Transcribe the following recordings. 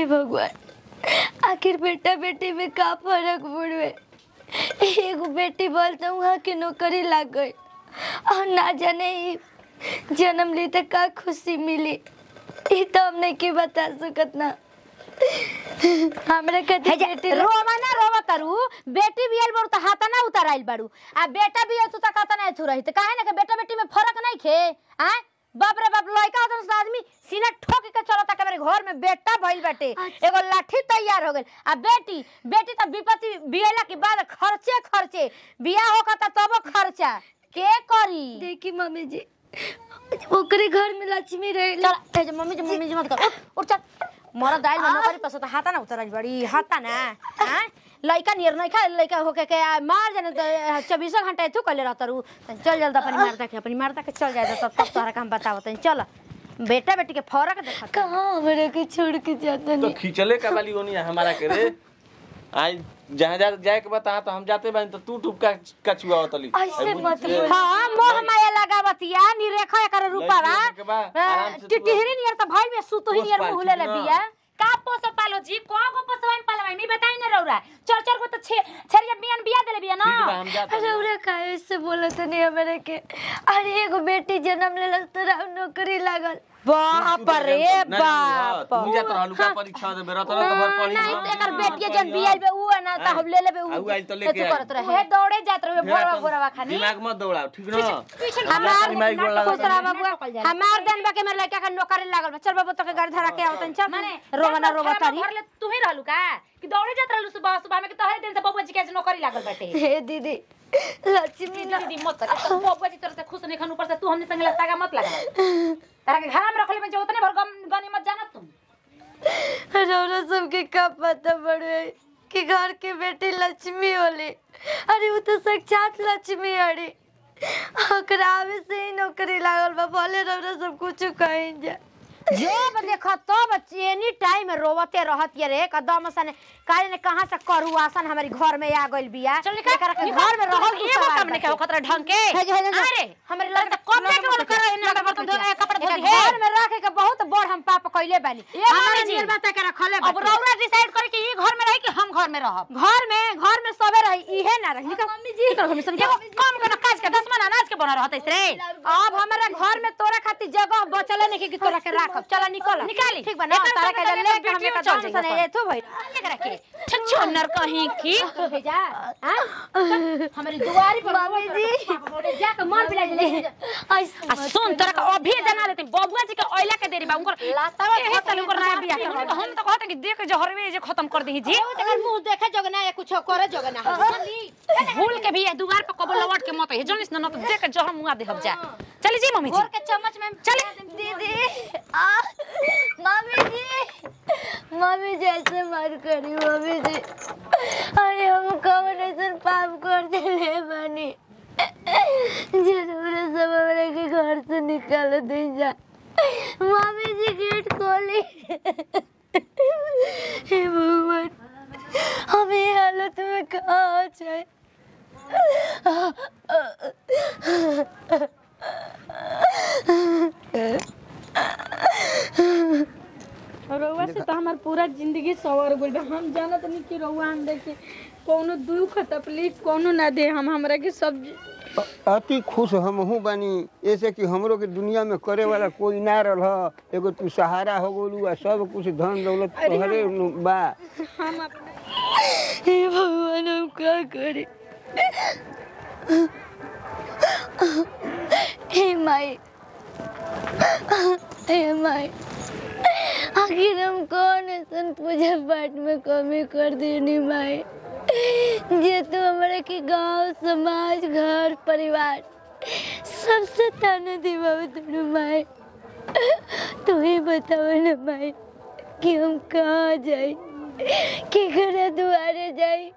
भगवान आखिर बेटा बेटी में का फर्क पड़वे एगो बेटी बोल तो वहाँ के नौकरी लग गई और ना जाने ई जन्म ली तो का खुशी मिली ई तो हम नहीं के बता सकत ना हमरा हे कति जे, बेटी रोवा ना रोवा करू बेटी भी आइल बारू त हाथ ना उताराइल बारू आ बेटा भी तू त कहता ना थू रही त काहे ना के बेटा बेटी में फर्क नहीं खे आ बाप रे बाप लड़का होता से आदमी सीना ठोक के चलता के मेरे घर में बेटा भइल बाटे अच्छा। एगो लाठी तैयार हो गेल आ बेटी बेटी त विपत्ति बियला के बाद खर्चे खर्चे बियाह होकर तबो खर्चा के करी देखी मम्मी जी ओकरे घर में लक्ष्मी रहे चल ए जे मम्मी जी मम्मी जी मत कर उठ, उठ चल मोरा दाइल में नौकरी पसो त हाता ना उतरल बड़ी हाता ना हां लइका नियर नहीं खा लइका होके के आ, मार जाने त चौबीसों घंटा एथु कइले रहत रू तनी चल जल्द अपनी मारता के अपनी मारता के चल जाए तब तब तोहरा काम बताओ तनी चल बेटा बेटी के फरक देखत कहाँ हमरा के छोड़ के जाता तो नहीं खींचले का वाली होनी है हमारा के रे आज जहाँ जा जाए के बता तो हम जाते बानी तो तू टुप का कछुआ होतली ऐसे मत बोल। हां मोह माया लगावतिया निरेखा एकर रूपावा लड़की होके बा, आराम से तू- टिटहरी नियर त भाई में सुतो ही पोस नियर पाल मुहले छी ले ना। बिया का पोसो पालो जी को को पोसवाइन पालवाई मी बताई ना रौरा चार चार को तो छे छरिया बियान बिया देले बिया ना ठीक बा हम जाते अरे उरे काहे से बोलत नहीं हमरा के अरे एगो बेटी जन्म लेलस तो राव नौकरी लागल बाप रे बाप तू जात रहलू का परीक्षा देबे रहत रह तो भर पढ़ी नहीं तो एकर बेटिया जन बियाल बे उ है ना त हम ले लेबे उ आउ आइल तो लेके एथु करत आई। रहे हे दौड़े जात रहे बोरवा बोरवा खानी दिमाग मत दौड़ाओ ठीक ना हमार दिमाग गोड़ लगा खुश रहा बाबू हमार दिन बा के मेरे लड़का का नौकरी लागल बा चल बाबू तो के गाड़ी धरा के आवतन चल माने रोवा ना रोवा तारी घर ले तू ही रहलू का कि दौड़े जात रहलू सुबह सुबह में कि तोहरे दिन से बबुआ जी के आज नौकरी लागल बाटे हे दीदी लक्ष्मी ना दीदी मत कर तो बबुआ जी तोरे से खुश नहीं खन ऊपर से तू हमने संग लस्ता का मत लगा तारा के घर में रखले में जो उतने भर गम गनी मत जानत तुम रौरा सबके का पता पड़े कि घर के बेटी लक्ष्मी होली अरे वो तो साक्षात लक्ष्मी अरे ओकरा आवे से ही नौकरी लागल बा भले रौरा सब कुछ कहीं जा जो देखो तो बच्चे एनी टाइम रोवते रहत ये रे कदम सने काहे ने कहां से करू आसन हमारी घर में आ गइल बिया चल निकल एकरा के घर में रहल तू एगो सवाल काम नहीं बाटे। के खतरा ढंग के हे जे, हे जे, हे जे। अरे हमरे लड़का कब के बोल कर ना बर्तन धो कपड़ा धो एकरा घर में रखे के बहुत बड़ हम पाप कइले बानी ए मम्मी हमारे जी। नियर बात के रखले अब रौरा डिसाइड करे कि ई घर में रही कि हम घर में रहब घर में घर में सबे रही इहे ना रही निकल मम्मी जी एगो काम के काज के दसमन अनाज के बना रहत रे अब हमारा घर में तोरा खातिर जगह बचले नहीं कि तोरा के राखब चला निकल निकाली। ठीक बा ना एकर तारा के संग ले संग के हमें बेटियों कदम चल सने जाइए एथो भइल एकरा के छच्छो नर कहीं की भेजा हां हमारी दुआरी पर मम्मी जी जाके मार बिला ले आ सुन तोरा के अभी जना देते बबुआ जी के ओइला के देरी बा उनकर लातावा एहे तले उनकर नया बियाह के हम तो कहते कि देख जहरवे जे खत्म कर दही जी तेकर मुंह देखे जगना या कुछ करे जगना भूल के भी ये दुआर पर कबो लौट के मत है जनिस न तो देख के जहर मुआ दे हम जा चली जी मम्मी जी घोर के चम्मच में चली दीदी आ मम्मी जी मम्मी जी ऐसे मत करी मम्मी जी अरे हम कौन ऐसे पाप कर दिले बनी जरूर सब हमरा के घर से निकाल दे जा मम्मी जी गेट खोली हे भगवान हम ये हालत में कहाँ जाए रउआ से तो हमार पूरा जिंदगी सवर गइल बा हम जानत नहीं कि रउआ हमरा के कोनो दुख तकलीफ कोनो ना दे हम हमरा के सब अति खुश हमहू बानी ऐसे कि हमरो के दुनिया में करे वाला कोई ना रह एगो तू सहारा हो गोलू आ सब कुछ धन दौलत तोहरे नु बा हम अपने हे भगवान हम क्या करें हे माई हे माई आखिर हम कौन ऐसा पूजा पाठ में कमी कर देनी माई जे तू हमारे के गांव समाज घर परिवार सबसे ताना दिवावे तू माई तू ही बताओ ना माई कि हम कहाँ जाए कि घर दुआरे जाए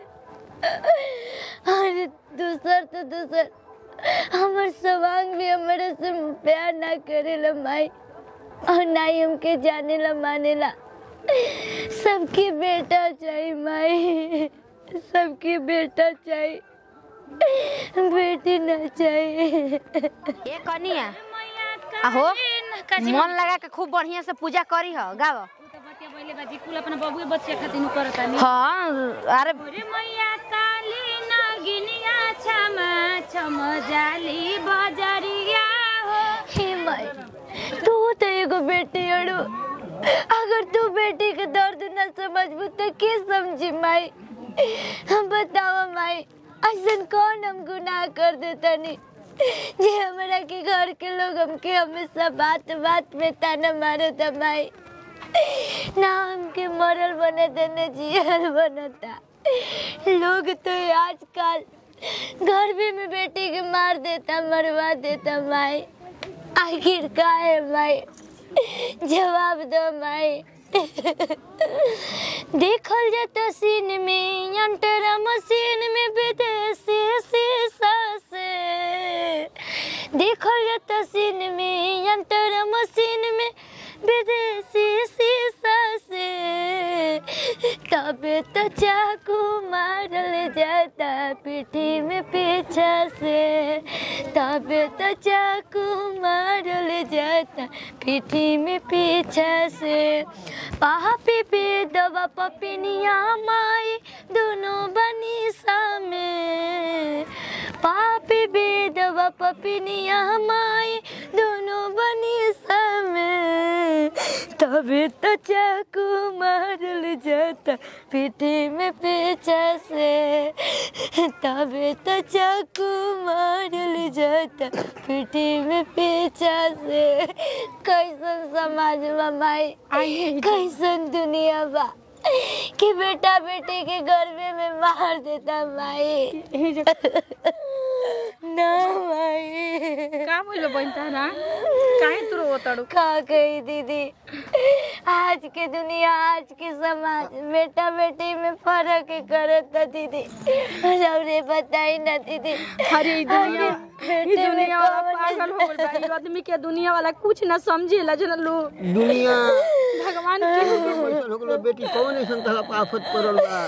अरे दूसर तो दूसर हमर सवांग भी हमारे से प्यार ना करेला माई और ना ही हमके जाने ला माने ला सबके बेटा चाहिए माई सबके बेटा चाहिए बेटी ना चाहिए ए कनिया आहो मन लगा के खूब बढ़िया से पूजा करी हो गाव के बाजी कुल अपना बबुए बच्चे खातिर नु करता नहीं हाँ अरे रे मैया काली नगिनिया छमा छम जाली बजरिया हो हे माई तू तो एगो बेटी अड़ू अगर तू बेटी के दर्द न समझबू तो के समझी माई हम बताओ माई ऐसा कौन हम गुनाह कर देतनी जे हमरा के घर के लोग हमके हमेशा बात बात में ताना मारे था माई ना हमके मरल बनता न जियल बनता लोग तो आजकल गर्भी में बेटी के मार देता मरवा देता माई आखिर का है माई जवाब दो माई देखल जाता सीन में अंतरा मशीन में विदेशी शीशा से देखल जाता सीन में अंतरा मशीन में विदेशी शीशा से तबे तो चाकू मारल जाता पीठी में पीछा से तबे तो चाकू मारल जाता पीठी में पीछा से पापी पे दवा पपिनिया माई दोनों बनी में पापी बेदवा पपिनिया माई दोनों बनी में तबे तो चाकू मारल जाता पीठी में पीछा से तबे तो चाकू मारल जाता पीठी में पीछा से कैसन समाज बा माई कैसन दुनिया बा कि बेटा बेटी के गर्भे में मार देता माई ना माई का बोलो बहन तारा काहे तू रोतड़ू का कही दीदी आज के दुनिया आज के समाज बेटा बेटी में फर्क करता दीदी रौरे बताई ना दीदी अरे ई दुनिया ई बेटे में दुनिया वाला कौन पागल हो गइल बा ई आदमी के दुनिया वाला कुछ ना समझेला जन लो दुनिया भगवान के कैसन हो गलो बेटी कौन ऐसन तरह आफत पड़ल बा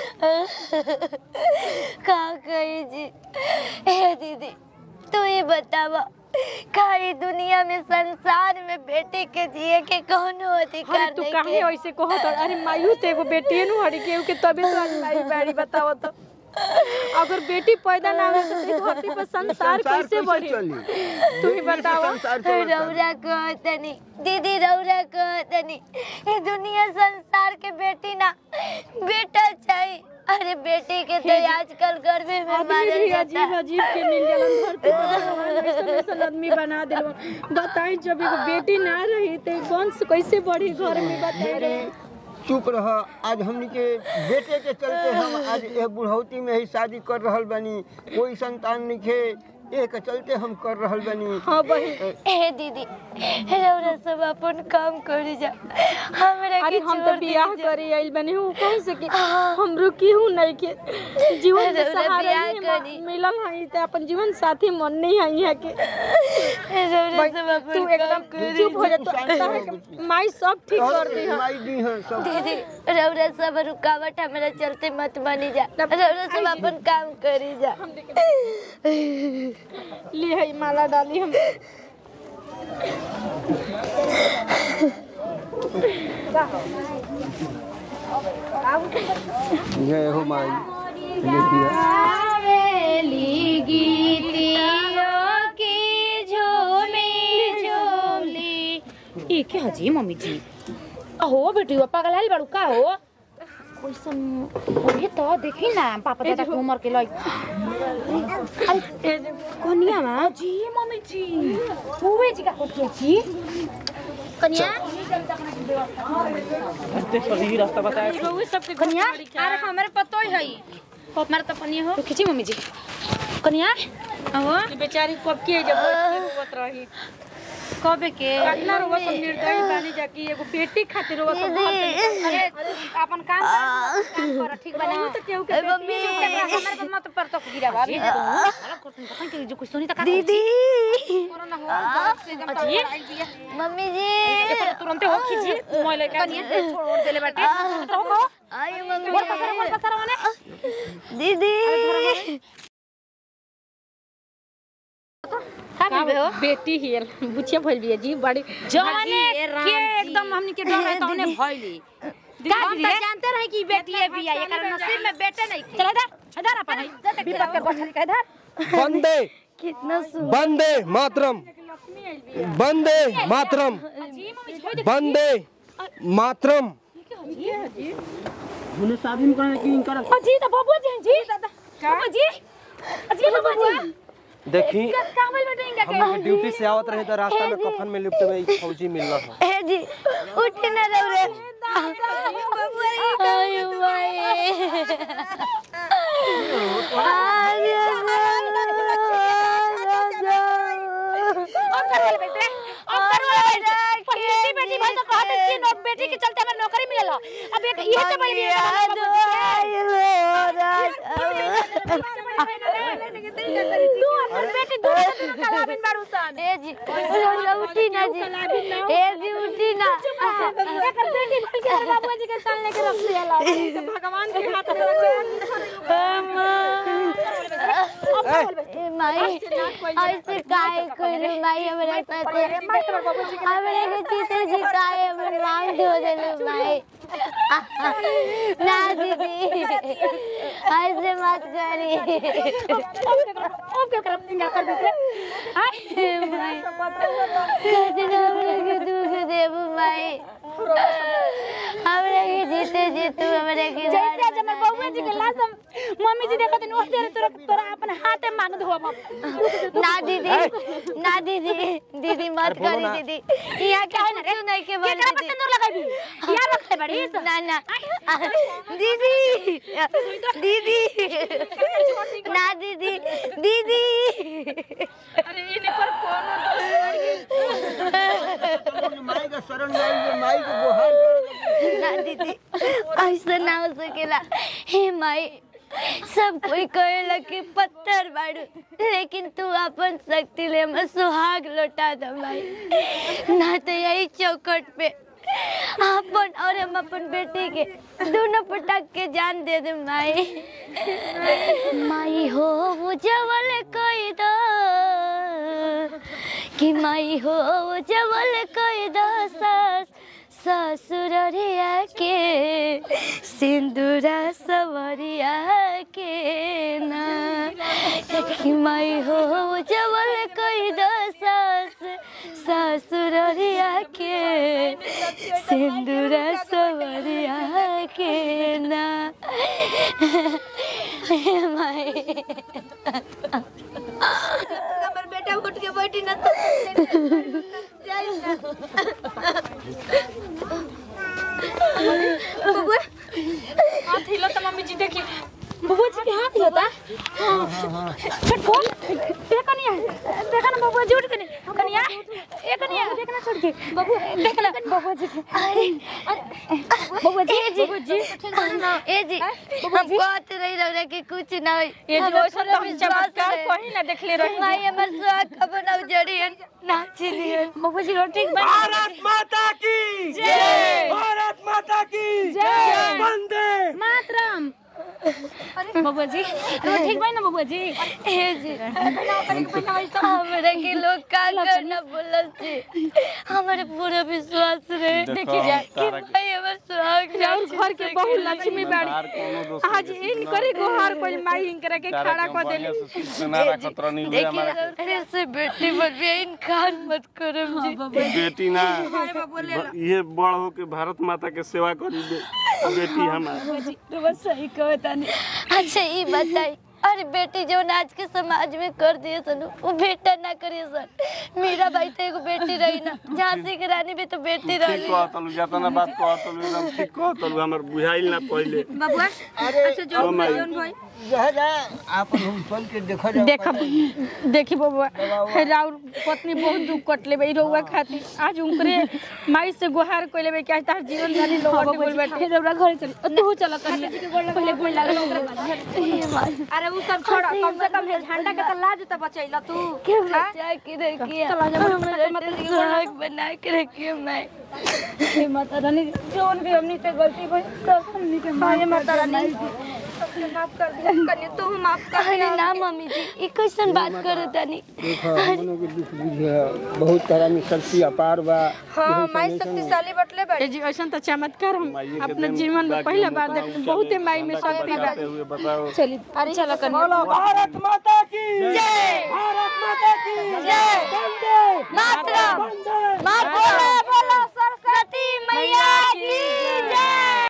का कही जी हे दीदी तू ही बतावा का ई दुनिया में संसार में बेटी के जिए के कोनो अरे अधिकार तू नहीं काहे के ऐसे कहत अरे मायू ते एगो बेटी नु हड़ी के के तबे तो आज माई बाड़ी बताओ तो अगर बेटी पैदा ना हो तो ई धरती पर संसार कैसे बढ़ी चली तू ही बताओ संसार चलता रौरा कहतनी दीदी रौरा कहतनी ये दुनिया संसार के बेटी ना बेटा चाहिए अरे बेटी के तो आजकल गर्भे में आदमी मारल भी जाता अजीब अजीब के मिल जालन धरती पर भगवान ऐसन ऐसन आदमी बना दिल बताई जब एगो बेटी ना रही तो वंश कैसे बढ़ी घर में बताई चुप रह आज हमनी के बेटे के चलते हम आज एक बुढ़ौती में ही शादी कर रहल बनी कोई संतान नहीं खे एक चलते हम कर रहल बनी हाँ बहन ए दीदी रौरा सब अपन काम करी जा हमरा अरे के हम तो छोड़ बियाह दीजिए। करे आइल बने हूँ कह सके हमरो केहू नहीं के जीवन के अरे उन्हें सहारा बियाह ही करी। म- मिलल है तो अपन जीवन साथी मन नहीं है यहाँ के रौरा सब अपन तू काम एकदम करी चुप हो जा तू शांत ताहे हो के जा। माई सब ठीक कर दी है माई दी हैं सब दीदी रौरा सब रुकावट हमरा चलते मत बनी जा रौरा सब अपन काम करी जा ले है माला डाली हम जय हो माई बेटिया आवेली गीतियों की झूमी झूली ई के हजी मम्मी जी अहो बेटी वो पागल आइल बाड़ू का हो कैसन ओहे तो देखी ना पापा दादा के उम्र के लई कनिया मा जी मम्मी जी हुए जी का कोठी जी कनिया रास्ता बताया कनिया अरे हमारे पतो ही है हमारे तो कनिया हो तो खींची मम्मी जी कनिया अहो बेचारी कब के जब रोवत रही कबे के कतना रोवा सब निर्दयी बानी जाकी एगो बेटी खातिर रोवा सब घर पे अरे अपन काम कर काम कर ठीक बना तो केहू के मम्मी हमारे तो मत पर तो गिरा बा अभी जो कुछ सुनी त का दीदी कोरोना हो से एकदम अजी मम्मी जी तुरंत हो खींची मोबाइल लेके कनिया छोड़ देले बाटे तो हो आई मम्मी बोल पकड़ बोल पकड़ माने दीदी का हो बेटी ही बुचिया भइल बिया जी बड़ी जाने हे राम के जी। एकदम हमनी के डर है तौने भइली का हम जी तो रे? जानते रहे कि बेटी है बिया एकर नसीब में बेटे नहीं थे चल इधर इधर अपन है विपत के बछड़ी का इधर वंदे कितना सुंदर वंदे मातरम वंदे मातरम वंदे मातरम जी तो बाबू जी जी बाबू जी जी बाबू जी देखी का बोल बेटे इनका के हम ड्यूटी से आवत रहे तो रास्ता में कफन में लिपटे हुए एक फौजी मिलना था ए जी उठ ना रहो रे आयो भाई अब कर वाले बेटे अब कर वाले बेटे पहिली बेटी भाई तो कहते कि नो बेटी के चलते हमें नौकरी मिलल अब एक ये से बड़ी तू अपन बेटी दो कलाबिन बारू सन ए जी उठी ना जी ए जी उठी ना एकर बेटी भाई के बाबू जी के साल लेके रख दिया भगवान के हाथ में ए माई ऐसे काहे करे माई हमरा साथे हमरा के चीते जी काहे हमर नाम धो देले माई ना दीदी ऐसे मत करी अब के करब सिंगा कर दे हाय माई कदन हमरा के दुख देबू माई हमरा के जीते जी तू हमरा के जैसे आज हमर बउआ जी के लाश हम- मम्मी जी देखत ओस देर तोरा तोरा अपन हाथे मांग धोब ना दीदी ना दीदी दीदी मत करी दीदी यहाँ क्या है ना नहीं के बोल केकरा पर सिंदूर लगाबी यार रखले बड़ी ना ना दीदी दीदी ना दीदी दीदी अरे इनकर कोनो माई का शरण में आई है, माई को गुहार कर ना दीदी ऐसा ना हो सकेला हे माई सब कोई कहेला कि पत्थर बाड़ू लेकिन तू अपन शक्ति ले मैं सुहाग लौटा दो माई ना तो यही चौकट पे अपन और हम अपन बेटी के दोनों पटक के जान दे दे माई माई हो वो जवल कोई दो कि माई हो वो जवल कोई दो सास ससुररिया के सिंदूरा सवरिया के ना कि माई हो वो जवल कोई दो सास ससुररिया के सिंदूरा सवरिया के ना माई हमर बेटा उठ के बैठी ना तो हाथ हिलो तो मम्मी जी देखी बबुआ जी के हाथ होता छोड़ फोन देखा नहीं है देखा ना बबुआ जी उठ के नहीं कनिया ए कनिया देखना छोड़ के बबू देखना बबुआ जी के बबुआ जी बबुआ जी ए जी हम कहत रही रौरा कि कुछ ना होई ये जो हमरा वैसा तो हम विश्वास चमत्कार है। कहीं ना देखले रही माई हमर सुहाग कबो ना उजड़ियन नाची लियन बबुआ जी रोटी बन भारत माता की जय भारत माता की जय। वंदे मातरम बबुआ जी रोटी बन ना बबुआ जी ए जी हमरा के लोग का करना बोलल छी हमर पूरा विश्वास रहे देखो, देखी जाए कि तारा के- भाई हमर सुहाग और घर के बहु लक्ष्मी बाड़ी बाहर कोनो दोस्त आज इन करे गोहार कोई माई इनकरा के खड़ा कर देली देखिए अरे से बेटी बन भी इनकार मत करम जी बेटी ना ये बड़ हो के भारत माता के सेवा करी बे बेटी हमार सही कहता नहीं अच्छा ये बताई अरे बेटी जो आज के समाज में कर दिए सन वो बेटा ना करिए सर मेरा भाई तो एगो बेटी रही ना झांसी की रानी भी तो बेटी ठीक रही कहतलू जतना बात कहतलू एकदम ठीक कहतलू हमर बुझाइल ना पहिले बबुआ अच्छा जो ओ माई। जौन भाई जा जा आप हम चल के देखा जाओ देख देखी बबुआ राउर पत्नी बहुत दुख कट लेबे रउआ खातिर आज उनकरे माई से गुहार कोई लेबे क्या तार जीवन जानी लोग के बोल बैठे रौरा घर चल तू चल कनिया पहले गोल लागल ओकरा बाद अरे उ सब छोड़ कम से कम हे झंडा के त लाज त बचैला तू के बचा के रखिए हमारा सुहाग बना के रखिए मैं हे माता रानी जोन भी हमनी से गलती भई सब हमनी के माये माता रानी सबके माफ कर दिया कन्या तू माफ कर अरे ना मम्मी जी ई कैसन बात करो तनी देखो हमनों के दुख बुझे बहुत तरह में शक्ति अपार बा हाँ माई शक्तिशाली बटले बड़ी ए जी ऐसा तो चमत्कार हम अपने जीवन में पहला बार देख बहुते माई में शक्ति बा हुए बताओ चली चलो कन्या बोलो भारत माता की जय भारत माता की जय वंदे मातरम वंदे